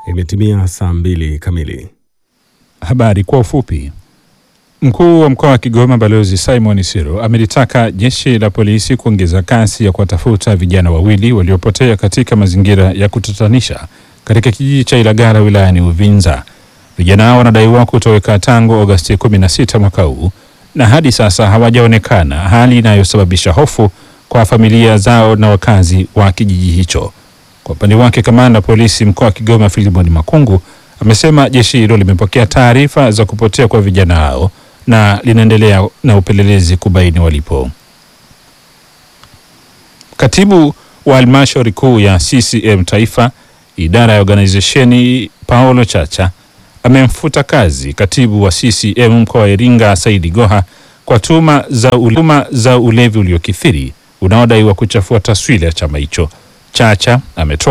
Imetimia saa mbili kamili. Habari kwa ufupi. Mkuu wa mkoa wa Kigoma Balozi Simon Siro amelitaka jeshi la polisi kuongeza kasi ya kuwatafuta vijana wawili waliopotea katika mazingira ya kutatanisha katika kijiji cha Ilagala wilayani Uvinza. Vijana hao wanadaiwa kutoweka tangu Agosti 16 mwaka huu na hadi sasa hawajaonekana, hali inayosababisha hofu kwa familia zao na wakazi wa kijiji hicho. Kwa upande wake, kamanda polisi mkoa wa Kigoma Filimoni Makungu amesema jeshi hilo limepokea taarifa za kupotea kwa vijana hao na linaendelea na upelelezi kubaini walipo. Katibu wa halmashauri kuu ya CCM taifa idara ya organizesheni Paulo Chacha amemfuta kazi katibu wa CCM mkoa wa Iringa Saidi Goha kwa tuhuma za, ule, za ulevi uliokithiri unaodaiwa kuchafua taswira ya chama hicho. Chacha ametoa